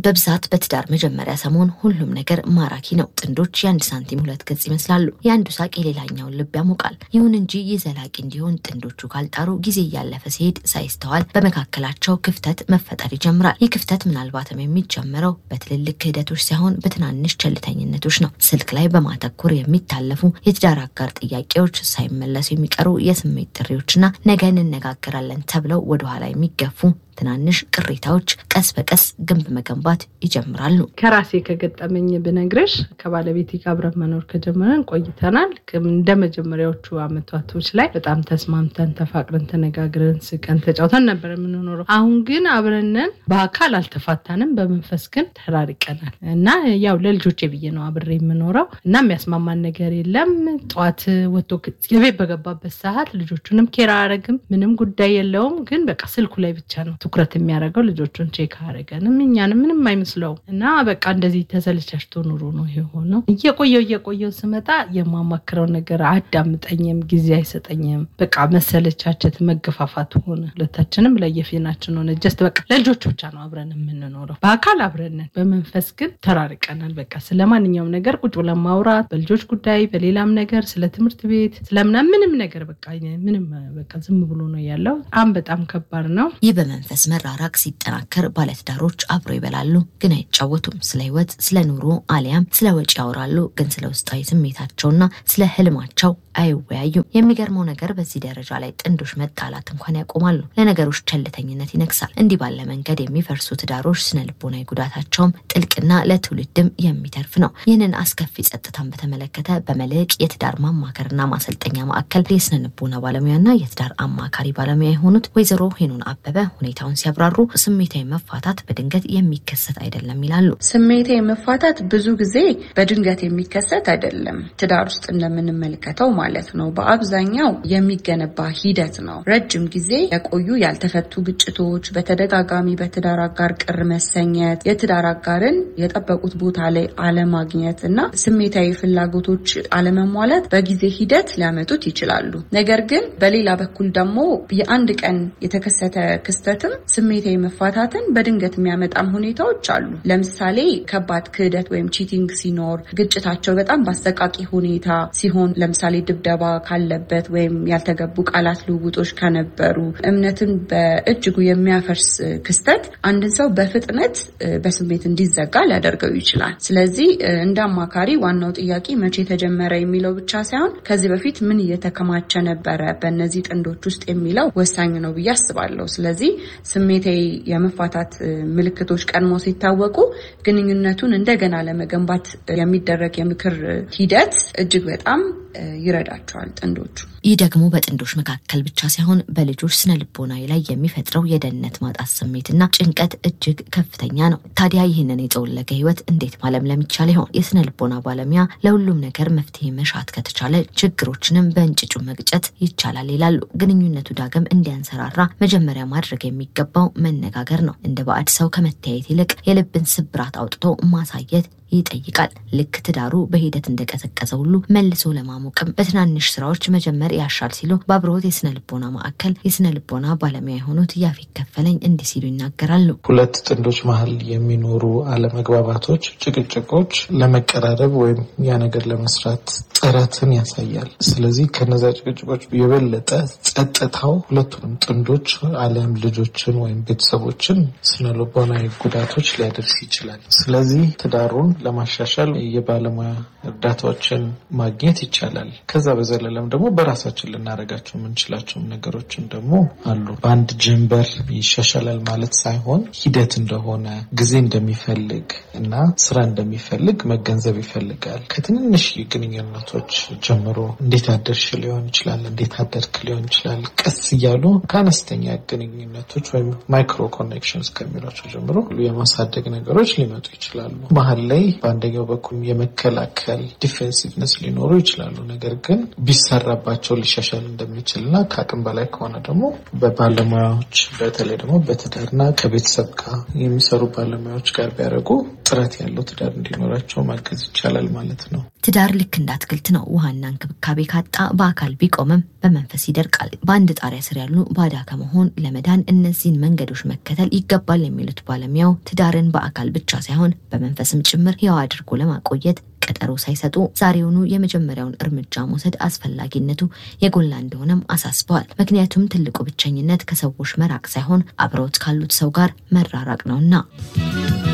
በብዛት በትዳር መጀመሪያ ሰሞን ሁሉም ነገር ማራኪ ነው። ጥንዶች የአንድ ሳንቲም ሁለት ገጽ ይመስላሉ። የአንዱ ሳቅ የሌላኛውን ልብ ያሞቃል። ይሁን እንጂ ይህ ዘላቂ እንዲሆን ጥንዶቹ ካልጣሩ ጊዜ እያለፈ ሲሄድ ሳይስተዋል በመካከላቸው ክፍተት መፈጠር ይጀምራል። ይህ ክፍተት ምናልባትም የሚጀምረው በትልልቅ ክህደቶች ሳይሆን በትናንሽ ቸልተኝነቶች ነው። ስልክ ላይ በማተኮር የሚታለፉ የትዳር አጋር ጥያቄዎች፣ ሳይመለሱ የሚቀሩ የስሜት ጥሪዎችና ነገ እንነጋገራለን ተብለው ወደኋላ የሚገፉ ትናንሽ ቅሬታዎች ቀስ በቀስ ግንብ መገንባት ይጀምራሉ። ከራሴ ከገጠመኝ ብነግርሽ ከባለቤቴ ጋር አብረን መኖር ከጀመረን ቆይተናል። እንደ መጀመሪያዎቹ አመታቶች ላይ በጣም ተስማምተን ተፋቅረን ተነጋግረን ስቀን ተጫውተን ነበር የምንኖረው። አሁን ግን አብረንን በአካል አልተፋታንም፣ በመንፈስ ግን ተራርቀናል እና ያው ለልጆቼ ብዬ ነው አብሬ የምኖረው እና የሚያስማማን ነገር የለም። ጠዋት ወጥቶ የቤት በገባበት ሰዓት ልጆቹንም ኬር አያደርግም፣ ምንም ጉዳይ የለውም። ግን በቃ ስልኩ ላይ ብቻ ነው ትኩረት የሚያደርገው ልጆቹን ቼክ አያደርገንም እኛንም ምንም አይመስለው እና በቃ እንደዚህ ተሰልቻችቶ ኑሮ ነው የሆነው። እየቆየው እየቆየው ስመጣ የማማክረው ነገር አዳምጠኝም፣ ጊዜ አይሰጠኝም። በቃ መሰለቻቸት፣ መገፋፋት ሆነ። ሁለታችንም ለየፊናችን ሆነ። ጀስት በቃ ለልጆቹ ብቻ ነው አብረን የምንኖረው። በአካል አብረንን፣ በመንፈስ ግን ተራርቀናል። በቃ ስለ ማንኛውም ነገር ቁጭ ብለን ማውራት፣ በልጆች ጉዳይ፣ በሌላም ነገር ስለ ትምህርት ቤት ስለምና ምንም ነገር በቃ ምንም በቃ ዝም ብሎ ነው ያለው። በጣም በጣም ከባድ ነው። ይህ በመንፈስ መራራቅ ሲጠናከር ባለትዳሮች አብሮ ይበላሉ፣ ግን አይጫወቱም። ስለ ሕይወት፣ ስለ ኑሮ አሊያም ስለ ወጪ ያወራሉ፣ ግን ስለ ውስጣዊ ስሜታቸውና ስለ ህልማቸው አይወያዩም። የሚገርመው ነገር በዚህ ደረጃ ላይ ጥንዶች መጣላት እንኳን ያቆማሉ። ለነገሮች ቸልተኝነት ይነግሳል። እንዲህ ባለ መንገድ የሚፈርሱ ትዳሮች ስነ ልቦናዊ ጉዳታቸውም ጥልቅና ለትውልድም የሚተርፍ ነው። ይህንን አስከፊ ጸጥታን በተመለከተ በመልሕቅ የትዳር ማማከርና ማሰልጠኛ ማዕከል የስነ ልቦና ባለሙያና የትዳር አማካሪ ባለሙያ የሆኑት ወይዘሮ ሄኖን አበበ ሁኔታውን ሲያብራሩ ስሜታዊ መፋታት በድንገት የሚከሰት አይደለም ይላሉ። ስሜታዊ መፋታት ብዙ ጊዜ በድንገት የሚከሰት አይደለም። ትዳር ውስጥ እንደምንመለከተው ማለት ነው። በአብዛኛው የሚገነባ ሂደት ነው። ረጅም ጊዜ የቆዩ ያልተፈቱ ግጭቶች፣ በተደጋጋሚ በትዳር አጋር ቅር መሰኘት፣ የትዳር አጋርን የጠበቁት ቦታ ላይ አለማግኘት እና ስሜታዊ ፍላጎቶች አለመሟላት በጊዜ ሂደት ሊያመጡት ይችላሉ። ነገር ግን በሌላ በኩል ደግሞ የአንድ ቀን የተከሰተ ክስተትም ስሜታዊ መፋታትን በድንገት የሚያመጣም ሁኔታዎች አሉ። ለምሳሌ ከባድ ክህደት ወይም ቺቲንግ ሲኖር፣ ግጭታቸው በጣም በአሰቃቂ ሁኔታ ሲሆን፣ ለምሳሌ ድብደባ ካለበት ወይም ያልተገቡ ቃላት ልውውጦች ከነበሩ፣ እምነትን በእጅጉ የሚያፈርስ ክስተት አንድን ሰው በፍጥነት በስሜት እንዲዘጋ ሊያደርገው ይችላል። ስለዚህ እንደ አማካሪ ዋናው ጥያቄ መቼ ተጀመረ የሚለው ብቻ ሳይሆን ከዚህ በፊት ምን እየተከማቸ ነበረ በእነዚህ ጥንዶች ውስጥ የሚለው ወሳኝ ነው ብዬ አስባለሁ። ስለዚህ ስሜታዊ የመፋታት ምልክቶች ቀድሞ ሲታወቁ ግንኙነቱን እንደገና ለመገንባት የሚደረግ የምክር ሂደት እጅግ በጣም ይረዳቸዋል ጥንዶቹ። ይህ ደግሞ በጥንዶች መካከል ብቻ ሳይሆን በልጆች ስነ ልቦናዊ ላይ የሚፈጥረው የደህንነት ማጣት ስሜትና ጭንቀት እጅግ ከፍተኛ ነው። ታዲያ ይህንን የጠወለገ ሕይወት እንዴት ማለምለም ይቻል ይሆን? የስነ ልቦና ባለሙያ ለሁሉም ነገር መፍትሄ መሻት ከተቻለ ችግሮችንም በእንጭጩ መግጨት ይቻላል ይላሉ። ግንኙነቱ ዳግም እንዲያንሰራራ መጀመሪያ ማድረግ የሚገባው መነጋገር ነው። እንደ ባዕድ ሰው ከመተያየት ይልቅ የልብን ስብራት አውጥቶ ማሳየት ይጠይቃል። ልክ ትዳሩ በሂደት እንደቀዘቀዘ ሁሉ መልሶ ለማሞቅም በትናንሽ ስራዎች መጀመር ያሻል ሲሉ በአብርሆት የስነ ልቦና ማዕከል የስነ ልቦና ባለሙያ የሆኑት ያፌት ከፈለኝ እንዲህ ሲሉ ይናገራሉ። ሁለት ጥንዶች መሀል የሚኖሩ አለመግባባቶች፣ ጭቅጭቆች ለመቀራረብ ወይም ያ ነገር ለመስራት ጥረትን ያሳያል። ስለዚህ ከነዛ ጭቅጭቆች የበለጠ ጸጥታው ሁለቱንም ጥንዶች አሊያም ልጆችን ወይም ቤተሰቦችን ስነ ልቦናዊ ጉዳቶች ሊያደርስ ይችላል። ስለዚህ ትዳሩን ለማሻሻል የባለሙያ እርዳታዎችን ማግኘት ይቻላል። ከዛ በዘለለም ደግሞ በራሳችን ልናደርጋቸው የምንችላቸው ነገሮችን ደግሞ አሉ። በአንድ ጀንበር ይሻሻላል ማለት ሳይሆን ሂደት እንደሆነ ጊዜ እንደሚፈልግ እና ስራ እንደሚፈልግ መገንዘብ ይፈልጋል። ከትንንሽ ግንኙነቶች ጀምሮ እንዴት አደርሽ ሊሆን ይችላል፣ እንዴት አደርክ ሊሆን ይችላል። ቀስ እያሉ ከአነስተኛ ግንኙነቶች ወይም ማይክሮ ኮኔክሽንስ ከሚሏቸው ጀምሮ የማሳደግ ነገሮች ሊመጡ ይችላሉ። መሀል ላይ በአንደኛው በኩል የመከላከል ዲፌንሲቭነስ ሊኖሩ ይችላሉ። ነገር ግን ቢሰራባቸው ሊሻሻል እንደሚችል እና ከአቅም በላይ ከሆነ ደግሞ በባለሙያዎች በተለይ ደግሞ በትዳርና ከቤተሰብ ጋር የሚሰሩ ባለሙያዎች ጋር ቢያደርጉ ጥረት ያለው ትዳር እንዲኖራቸው ማገዝ ይቻላል ማለት ነው። ትዳር ልክ እንደ አትክልት ነው። ውሃና እንክብካቤ ካጣ በአካል ቢቆምም በመንፈስ ይደርቃል። በአንድ ጣሪያ ስር ያሉ ባዳ ከመሆን ለመዳን እነዚህን መንገዶች መከተል ይገባል የሚሉት ባለሙያው ትዳርን በአካል ብቻ ሳይሆን በመንፈስም ጭምር ሕያው አድርጎ ለማቆየት ቀጠሮ ሳይሰጡ ዛሬውኑ የመጀመሪያውን እርምጃ መውሰድ አስፈላጊነቱ የጎላ እንደሆነም አሳስበዋል። ምክንያቱም ትልቁ ብቸኝነት ከሰዎች መራቅ ሳይሆን አብረውት ካሉት ሰው ጋር መራራቅ ነውና።